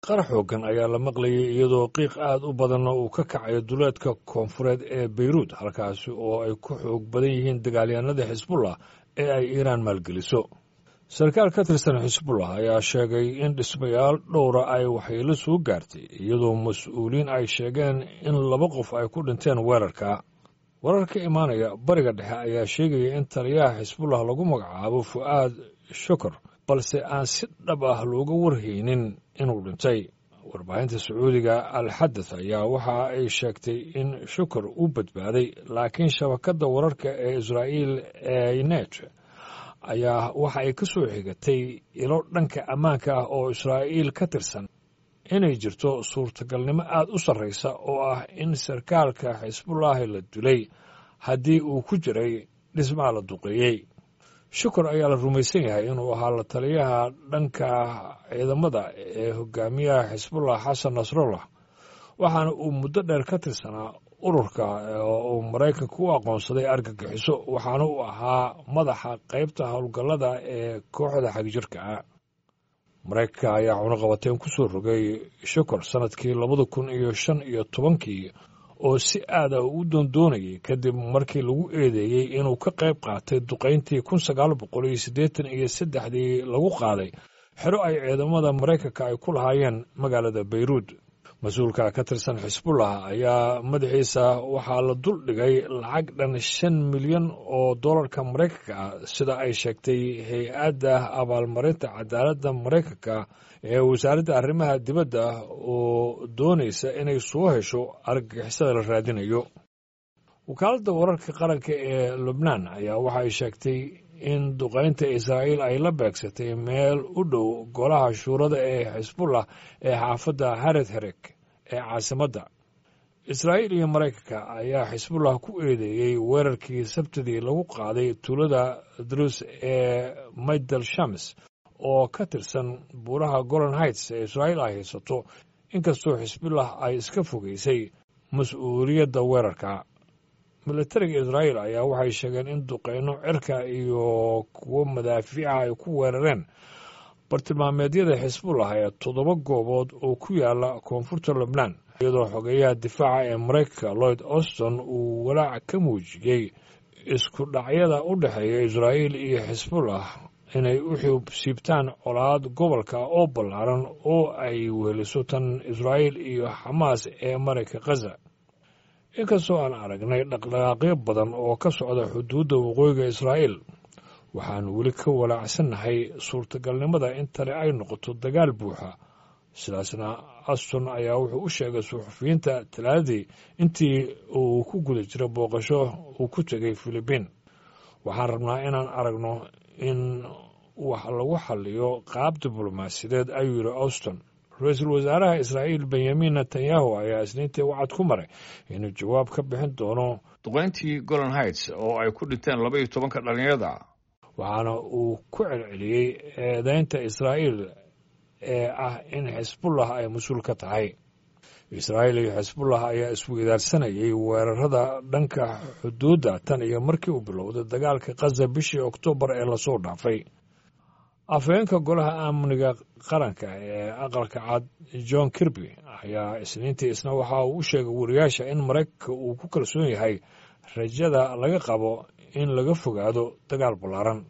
qarax xoogan ayaa la maqlayay iyadoo qiiq aad u badanna uu ka kacayo duleedka koonfureed ee beyruud halkaasi oo ay ku xoog badan yihiin dagaalyahanada xisbullah ee ay iiraan maalgeliso sarkaal ka tirsan xisbullah ayaa sheegay in dhismayaal dhowra ay waxyeelo soo gaartay iyadoo mas-uuliyiin ay sheegeen in laba qof ay ku dhinteen weerarka warar ka imaanaya bariga dhexe ayaa sheegaya in taliyaha xisbullah lagu magacaabo fu'aad shukar balse aan si dhab ah looga warhaynin inuu dhintay warbaahinta sacuudiga alxadad ayaa waxa ay sheegtay in shukar uu badbaaday laakiin shabakadda wararka ee israa'iil ee net ayaa waxa ay ka soo xigatay ilo dhanka ammaanka ah oo israa'iil ka tirsan inay jirto suurtagalnimo aad u sarraysa oo ah in sarkaalka xisbullaahi la dilay haddii uu ku jiray dhismaha la duqeeyey shukur ayaa la rumaysan yahay inuu ahaa la taliyaha dhanka ciidamada ee hogaamiyaha xisbullah xasan nasrullah waxaana uu muddo dheer ka tirsanaa ururka oo uu maraykanka u aqoonsaday argagixiso waxaana uu ahaa madaxa qaybta howlgallada ee kooxda xagjirka ah maraykanka ayaa cunuqabateen ku soo rogay shukur sannadkii labada kun iyo shan iyo tobankii oo si aad ah u doondoonayay kadib markii lagu eedeeyey inuu ka qayb qaatay duqayntii kun sagaal boqol iyo siddeetan iyo saddexdii lagu qaaday xero ay ciidamada maraykanka ay ku lahaayeen magaalada beyruud mas-uulka ka tirsan xisbullah ayaa madaxiisa waxaa la dul dhigay lacag dhan shan milyan oo dollarka maraykanka ah sida ay sheegtay hay-adda abaalmarinta cadaaladda maraykanka ee wasaaradda arrimaha dibadda oo doonaysa inay soo hesho argagixisada la raadinayo wakaaladda wararka qaranka ee lubnaan ayaa waxa ay sheegtay in duqaynta israa'iil ay la beegsatay meel u dhow golaha shuurada ee xisbullah ee xaafadda hared hereg ee caasimadda israa'iil iyo maraykanka ayaa xisbullah ku eedeeyey weerarkii sabtidii lagu qaaday tuulada drus ee maydal shams oo ka tirsan buuraha golan heights ee israa'iil ay haysato inkastoo xisbullah ay iska fogeysay mas-uuliyadda weerarka militariga israa'iil ayaa waxay sheegeen in duqeyno cirka iyo kuwo madaafiica ay ku weerareen bartilmaameedyada xisbullah ee toddoba goobood oo ku yaala koonfurta lubnaan iyadoo xogeeyaha difaaca ee maraykanka lloyd auston uu walaac ka muujiyey isku dhacyada u dhexeeya israa'iil iyo xisbullah inay u xiibsiibtaan colaad gobolka oo ballaaran oo ay weheliso tan israa'iil iyo xamaas ee marayka khaza inkastoo aan aragnay dhaqdhaqaaqyo badan oo ka socda xuduudda waqooyiga israa'iil waxaanu weli ka walaacsannahay suurtagalnimada in tani ay noqoto dagaal buuxa sidaasna aston ayaa wuxuu u sheegay suxufiyiinta talaadadii intii uu ku guda jira booqasho uu ku tegay filibiin waxaan rabnaa inaan aragno in wax lagu xalliyo qaab diblomaasiyadeed ayuu yidhi auston ra-iisul wasaaraha israa'iil benyamin netanyahu ayaa isniintii wacad ku maray inuu jawaab ka bixin doono duqayntii golan heights oo ay ku dhinteen laba iyo tobanka dhallinyarada waxaana uu ku celceliyey eedeynta israa'iil ee ah in xisbullah ay mas-uul ka tahay israa'iil iyo xisbullah ayaa isweydaarsanayay weerarada dhanka xuduudda tan iyo markii uu bilowday dagaalka khaza bishii oktoobar ee lasoo dhaafay afhayeenka golaha amniga qaranka ee aqalka cad john kirby ayaa isniintii isna waxa uu u sheegay wariyaasha in maraykanka uu ku kalsoon yahay rajada laga qabo in laga fogaado dagaal ballaaran